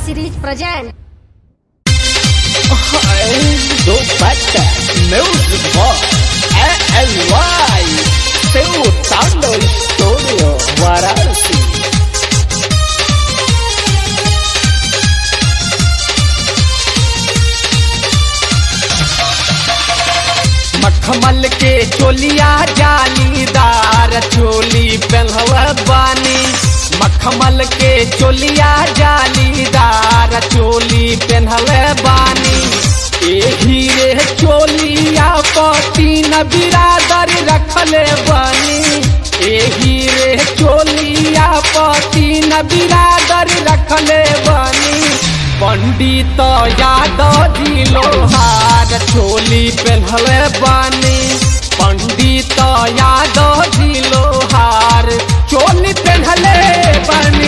series present. do Bata Music Box ALY Seu Tando Studio Varanasi मखमल के चोलिया जालीदार चोली पहनवा बानी मखमल के चोलिया जालीदार चोली पहनले बानी एही रे चोलिया पति न बिरादर रखले बानी एही रे चोलिया पति न बिरादर रखले बानी पंडित यादव जी लोहार चोली पहनले बानी पंडित यादव जी लोहार चोली पहनले बानी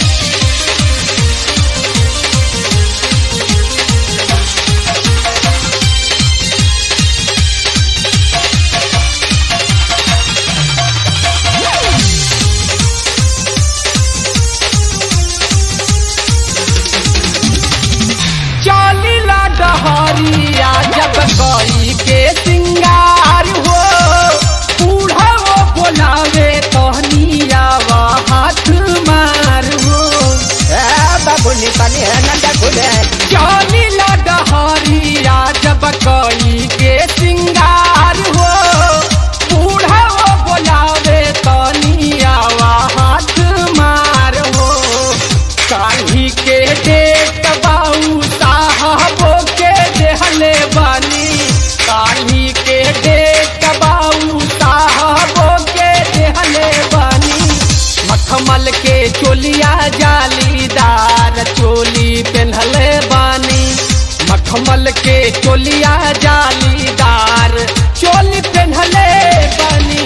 चलिला डहरिया जब गई के सिंगार हो बूढ़ा वो बोलावे तहनिया हाथ मार हो बाबुनी पानी है नंदा खुले चलिला डहरिया जब गई के सिंगार हो बूढ़ा वो बोलावे तहनिया हाथ मार हो काली के डेट बाऊ साहबो के देहले बानी काली के डेट बाऊ साहबो के देहले बानी मखमल के चोलिया जालीदार चोली पहनले बानी मखमल के चोलिया जालीदार चोली पहनले बानी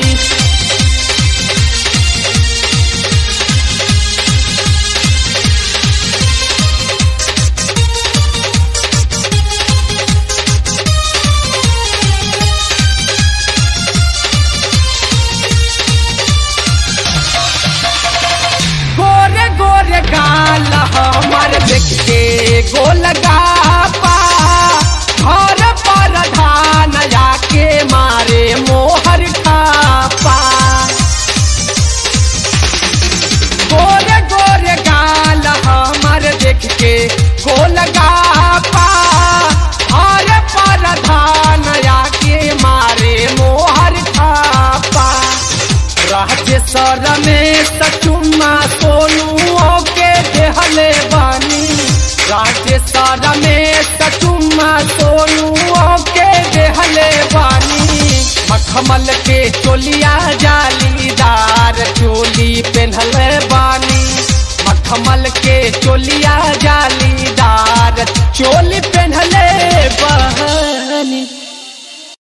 गोरे गोरे गाल हमार देख के गोल गापा घर पर धान जाके मारे मोहर खापा गोरे गोरे गाल हमार देख के गोल गापा घर पर धान जाके मारे मोहर खापा राजेश्वर में सचुमा सोनू के देहले बानी राजेश्वर में सचुमा सोनू के देहले बानी मखमल के चोलिया जालीदार चोली पहनले बानी मखमल के चोलिया जालीदार चोली पे